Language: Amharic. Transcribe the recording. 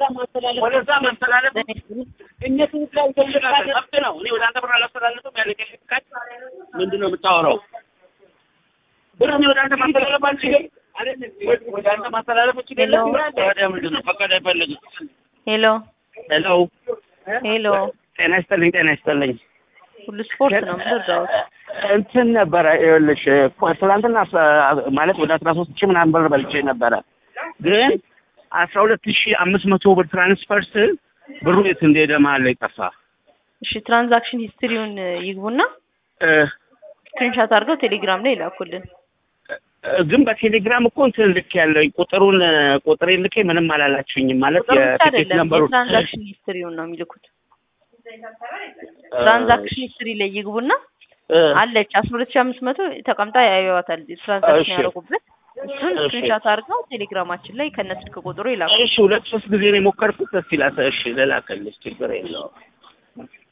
ወደዛ ማስተላለፍ እነሱ መብት ነው። እኔ ወደ አንተ ብር አላስተላለፍም ያለ ካች ምንድን ነው የምታወራው? ብር እኔ ወደ አንተ ማስተላለፍ አልችልም። ወደ አንተ ማስተላለፍ እችላለሁ። ታዲያ ምንድን ነው ፈቃድ አይፈልግም። ሄሎ ሄሎ ሄሎ፣ ጤና ይስጥልኝ፣ ጤና ይስጥልኝ። ሁሉ ስፖርት ነው የምትረዳውት? እንትን ነበረ ይኸውልሽ፣ ትናንትና አስራ- ማለት ወደ አስራ ሶስት ሺህ ምናምን ብር በልቼ ነበረ ግን አስራ ሁለት ሺህ አምስት መቶ ብር ትራንስፈር ስል ብሩ የት እንደሄደ መሀል ላይ ጠፋ። እሺ ትራንዛክሽን ሂስትሪውን ይግቡና እ፣ ስክሪንሻት አድርገው ቴሌግራም ላይ ይላኩልን። እ፣ ግን በቴሌግራም እኮ እንትን ልክ ያለው ቁጥሩን ቁጥሬን ልኬ ምንም አላላችሁኝም ማለት ቁጥሩ ብቻ የቲኬት አይደለም ነምበሩ የትራንዛክሽን ሂስትሪውን ነው የሚልኩት። ትራንዛክሽን ሂስትሪ ላይ ይግቡና አለች አስራ ሁለት ሺህ አምስት መቶ ተቀምጣ ያዩዋታል ትራንዛክሽን እሺ። ያደረጉበት እሱን እሺ። ስክሪንሻት አድርገው ቴሌግራማችን ላይ ከነ ስልክ ቁጥሩ ይላኩ። እሺ ሁለት ሶስት ጊዜ ነው የሞከርኩት። ደስ ይላል። እሺ ልላክልሽ፣ ችግር የለውም።